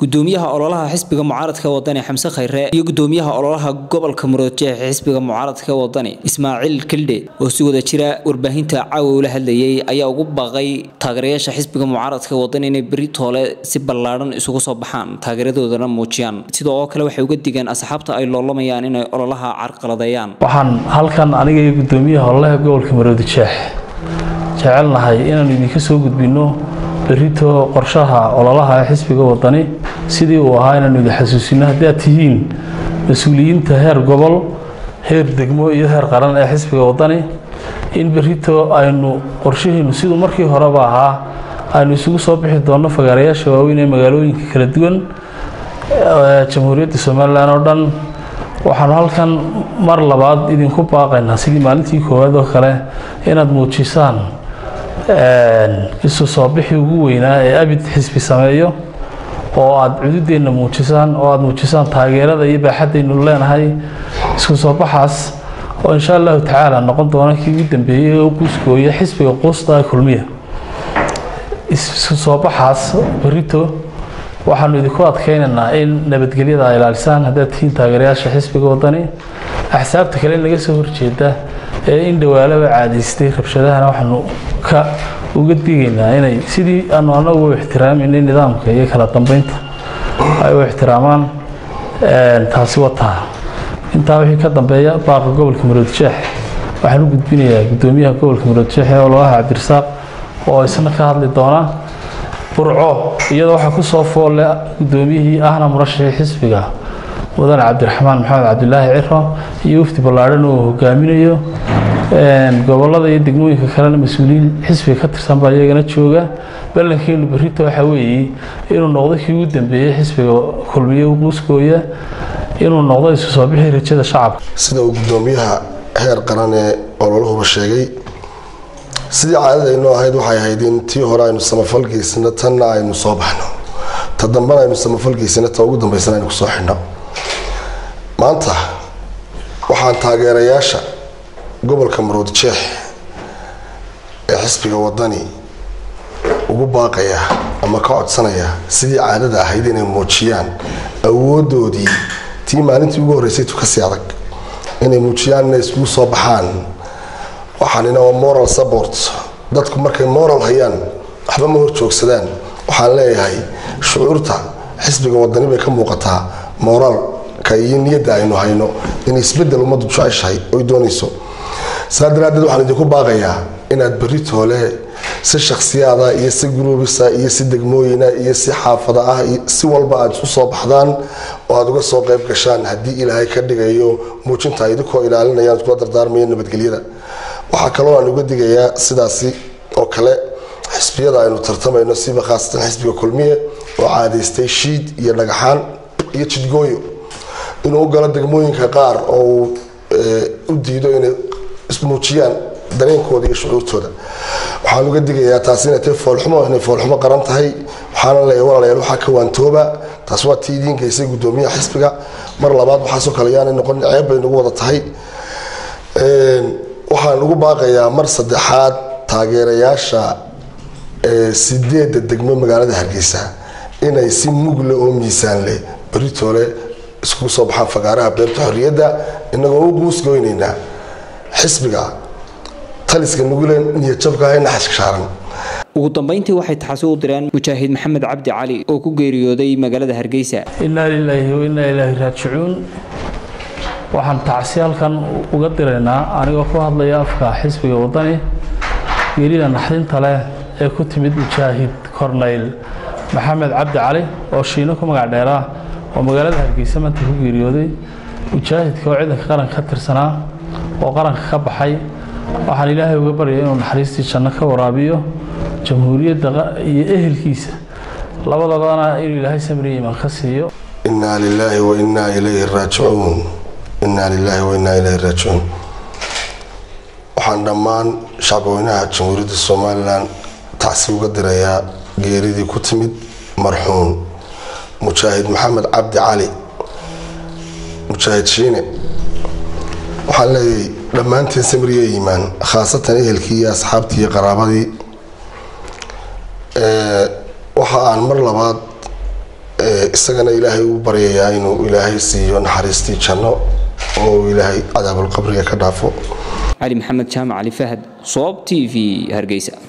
gudoomiyaha ololaha xisbiga mucaaradka wadani xamse khayre iyo gudoomiyaha ololaha gobolka muroodjeex xisbiga mucaaradka wadani ismaaciil kildhe oo si wada jira warbaahinta caawa ula hadlayay ayaa ugu baaqay taageerayaasha xisbiga mucaaradka wadani inay beri toole si ballaadhan isugu soo baxaan taageeradoodana muujiyaan sidoo oo kale waxay uga digeen asxaabta ay loolamayaan inay ololaha carqaladeeyaan waxaan halkan aniga iyo gudoomiyaha ololaha gobolka maroodijeex jecelnahay inaanu idinka soo gudbinno berito qorshaha ololaha ee xisbiga wadani sidii uu ahaa inaanu idin xasuusino haddii aad tihiin mas-uuliyiinta heer gobol heer degmo iyo heer qaran ee xisbiga wadani in berito aynu qorshahiinu siduu markii horeba ahaa aynu isugu soo bixi doonno fagaarayaasha waaweyn ee magaalooyinka kala duwan jamhuuriyadda somalilan oo dhan waxaanu halkan mar labaad idinku baaqaynaa sidii maalintii koowaad oo kale inaad muujisaan isu soo bixi ugu weynaa ee abid xisbi sameeyo oo aad cududeenna muujisaan oo aad muujisaan taageerada iyo baaxaddaynu leenahay isku soo baxaas oo insha allahu tacaala noqon doona kii ugu dambeeyey oo guuskooya xisbiga quusta kulmiya isku soo baxaas berito waxaanu idinku adkeynaynaa in nabadgelyada ay ilaalisaan haddaad tihiin taageerayaasha xisbiga wadani axsaabta kale in laga soo horjeeda ee in dhawaalaba caadaystay rabshadahana waxaanu ka uga digaynaa inay sidii aanu anagu u ixtiraaminay nidaamka iyo kala dambeynta ay u ixtiraamaan taasi wataa intaa wixii ka dambeeya baaqa gobolka maroodjeex waxaan u gudbinayaa gudoomiyaha gobolka maroodjeex ee ololaha cabdirasaaq oo isna ka hadli doona burco iyadoo waxaa ku soo foolle gudoomiyihii ahna murashaxii xisbiga mudane cabdiraxmaan maxamed cabdilaahi ciro iyo wafdi ballaadhan oo hogaaminayo gobolada iyo degmooyinka kalena mas-uuliyiin xisbiga ka tirsan baa iyagana jooga ballankeenu berrito waxa weeye inuu noqdo kii ugu dambeeyey xisbiga kulmiye quuskooya inuu noqdo isu soo bixi rajada shacabka sida uu gudoomiyaha heer qaran ee ololahuba sheegay sidii caadadaynoo ahayd waxay ahayd in tii hore aynu samafalgeysano tanna aynu soo baxno ta dambena aynu samafalgeysano ta ugu dambeysana aynu kusoo xidhno maanta waxaan taageerayaasha gobolka maroodjeex ee xisbiga wadani ugu baaqaya ama ka codsanaya sidii caadada ahayd inay muujiyaan awoodoodii tii maalintii ugu horreysay tukasii adag inay muujiyaan inay iskugu soo baxaan waxaanina waa moral support dadku markay moral hayaan waxba ma hor joogsadaan waxaan leeyahay shucuurta xisbiga wadani bay ka muuqataa moraalka iyo niyadda aynu hayno in isbedel ummaddu jeceshahay oy doonayso saa daraadeed waxaan idinku baaqayaa inaad berri toole si shakhsiyaada iyo si gruubisa iyo si degmooyina iyo si xaafada ah si walba aad isu soo baxdaan oo aada uga soo qayb gashaan haddii ilaahay ka dhigayo muujinta idinkoo ilaalinayaan iskula dardaarmaya nabadgelyada waxaa kaloo aan uga digayaa sidaasi oo kale xisbiyada aynu tartamayno siba khaasatan xisbiga kulmiye oo caadaystay shiid iyo dhagaxaan iyo jidgooyo inuu u galo degmooyinka qaar oo uu u diido inay ismuujiyaan dareenkooda iyo shucuurtooda waxaan uga digayaa taasi inay tahay foolxumo inay foolxumo qaran tahay waxaana leeyahay walaalayaal waxaa ka waantooba taas waa tii idiin geysay gudoomiyaha xisbiga mar labaad waxaasoo kale yaanay noqon ceeb bay nagu wada tahay waxaan ugu baaqayaa mar saddexaad taageerayaasha sideedda degmo magaalada hargeysa inay si mugle oo miisaan leh beritoole iskugu soo baxaan fagaaraha beerta xorriyadda inagoo u guusgoynaynaa xisbiga taliska nugulen niyadjabka ee naxaska shaaran ugu dambeyntii waxay taxasi u direen mujaahid maxamed cabdi cali oo ku geeriyooday magaalada hargeysa innaa lilaahi wa innaa ilaahi raajicuun waxaan tacsi halkan uga diraynaa anigoo ku hadlaya afka xisbiga wadani geerida naxdinta leh ee ku timid mujaahid korneyl maxamed cabdi cali oo shiino ku magac dheeraa oo magaalada hargeysa maanta ku geeriyooday mujaahidka oo ciidanka qaranka ka tirsanaa oo qaranka ka baxay waxaan ilaahay uga baryaya inuu naxariistii janno ka waraabiyo jamhuuriyadda iyo ehelkiisa labadabana inuu ilaahay samriya imaan ka siiyo innaa lilaahi wa innaa ilayhi raajicuun innaa lilaahi wa innaa ilayhi raajicuun waxaan dhammaan shacbweynaha jamhuuriyadda somalilan tacsi uga dirayaa geeridii ku timid marxuun mujaahid maxamed cabdi cali mujaahid shiine waxaan leeyahay dhammaanteen samriya iimaan khaasatan ehelkii iyo asxaabtii iyo qaraabadii waxa aan mar labaad isagana ilaahay uu baryayaa inuu ilaahay siiyo naxariistii janno oo uu ilaahay cadaabulqabriga ka dhaafo cali maxamed jaamac cali fahad soob t v hargeysa